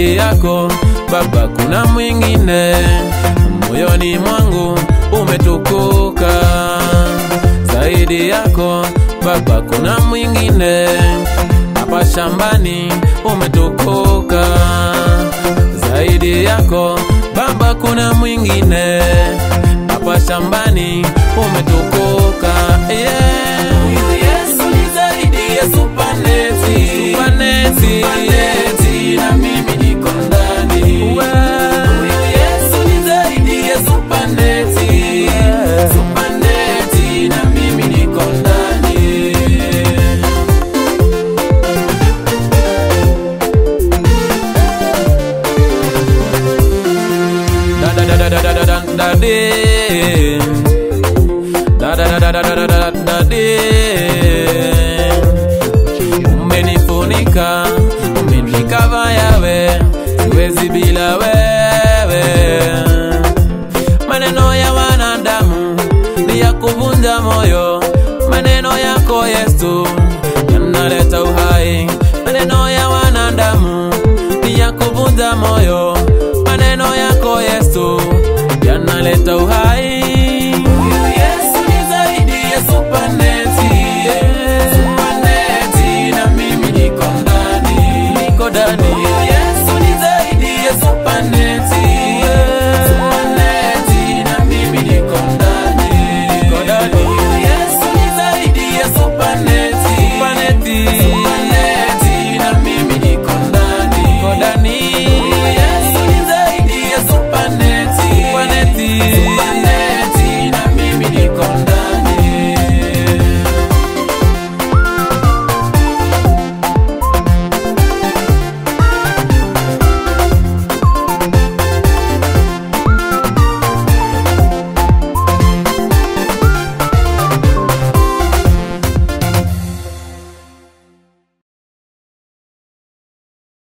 zaidi yako Baba, kuna mwingine moyoni mwangu umetukuka zaidi yako Baba, kuna mwingine hapa shambani umetukuka zaidi yako Baba, kuna mwingine hapa shambani umetukuka yeah. Huyu Yesu ni zaidi ya supaneti, supaneti, supaneti na mimi niko ndani. Huyu Yesu ni zaidi ya supaneti, supaneti na mimi niko ndani. da da da da da da da da da de. da da da da da da da da da de. umenifunika umenikava yawe siwezi bila wewe maneno ya wanadamu ni ya kuvunja moyo maneno yako yesu yanaleta uhai maneno ya wanadamu ni ya kuvunja moyo maneno yako yesu yanaleta uhai